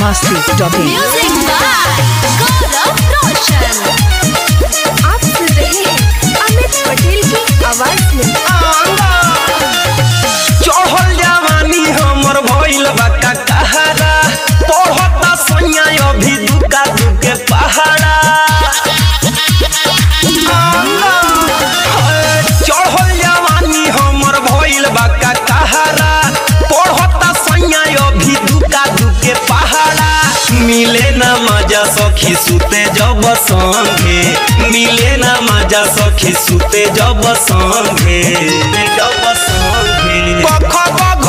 masti.in Music by Gaurav Roshan. आप सुन रहे हैं अमित पटेल की आवाज में चढ़ल जवानी हमर भइल बा का कहारा पढ़ता सैया अभी दुका दुके पहाड़ा चढ़ल जवानी हमर भइल बा का कहारा पढ़ता सैया अभी दुका दुके पहाड़ा मिले ना मजा सखी सुते जब संगे मिले ना मजा सखी सुते जब संगे जब संगे कख गघ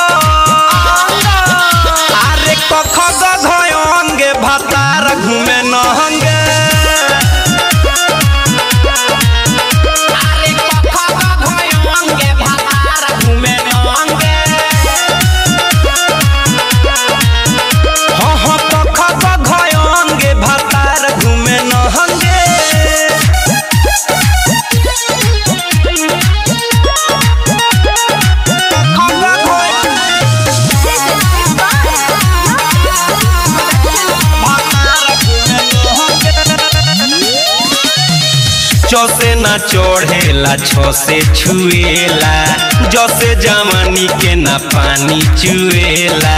अरे कख गघ अंगे भातार घूमे नहंगे अरे कख गघ अंगे भातार घूमे नहंगे हाँ हाँ कख गघ अंगे भातार घूमे नहंगे चौसे ना चढ़ेला छो से छुएला जसे जवानी के ना पानी चुएला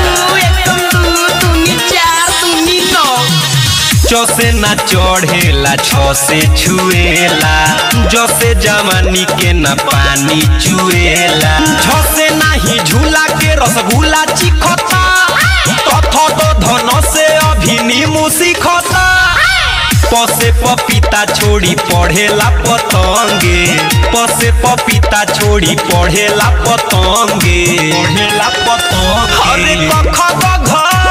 चौसे ना चढ़ेला छो से छुएला जसे जवानी के ना पानी चुएला झसे नाही झूला के रसगुल्ला चिखता तथ तो धन से अभी नीमू सीखता पसे पपीता छोड़ी पढ़ेला पतंगे पसे पपीता छोड़ी पढ़ेला पतंगे पढ़ेला पतंगे अरे कख गघ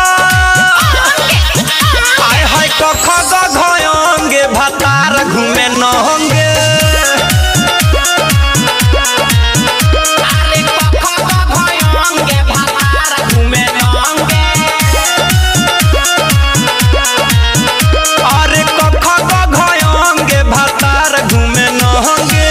हाय हाय कख गघ अंगे भातार घूमे नहंगे अरे कख गघ अंगे भातार घूमे नहंगे अरे कख गघ अंगे भातार घूमे नहंगे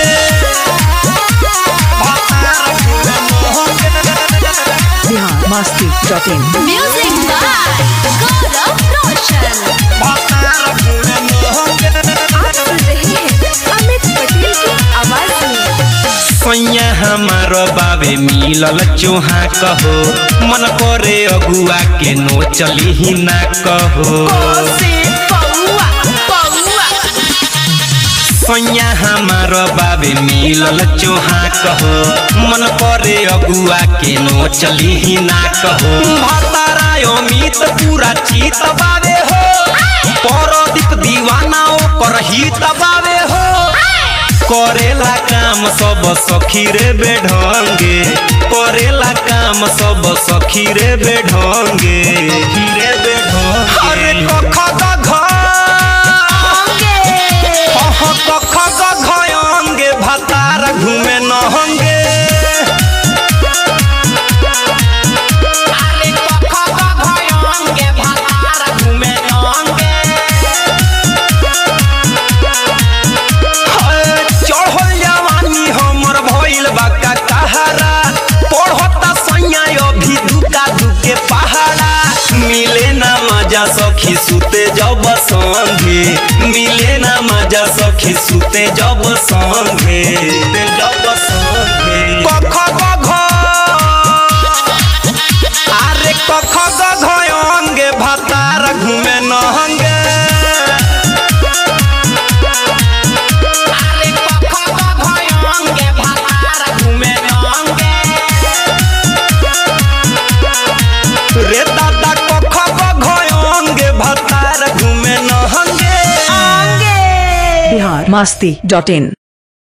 भातार घूमे नहंगे Bihar masti.in Music by Gaurav Roshan. भातार घूमे नहंगे आप सुन रहे हैं अमित पटेल की आवाज में सैया हमार बाबे मिलल चोहा कहो मन करे अगुआ के नो चली ही ना कहो सैया हमार बाबे मिलल चोहा कहो मन करे अगुआ के नो चली ही ना कहो भतारा अमित पूरा चीत बाबे हो परदीप दीवाना ओकर हित बाबे हो करेला काम सब सखी रे बेढंगे करेला काम सब सखी रे बेढंगे रे बेढंगे अरे कख गघ हह कख गघ अंगे भातार घूमे नहंगे अरे कख गघ अंगे भातार घूमे नहंगे चढ़ल जवानी हमर भइल बा का कहारा पढ़ता सैया अभी दुका दुके पहाड़ा मिले ना मजा सखी सुते जब संगे मिले ना मजा सखी सुते जब संगे जब संगे कख गघ अरे कख गघ अंगे भातार घूमे नहंगे अरे कख गघ अंगे भातार घूमे नहंगे रे दादा कख गघ अंगे भातार घूमे नहंगे बिहार masti.in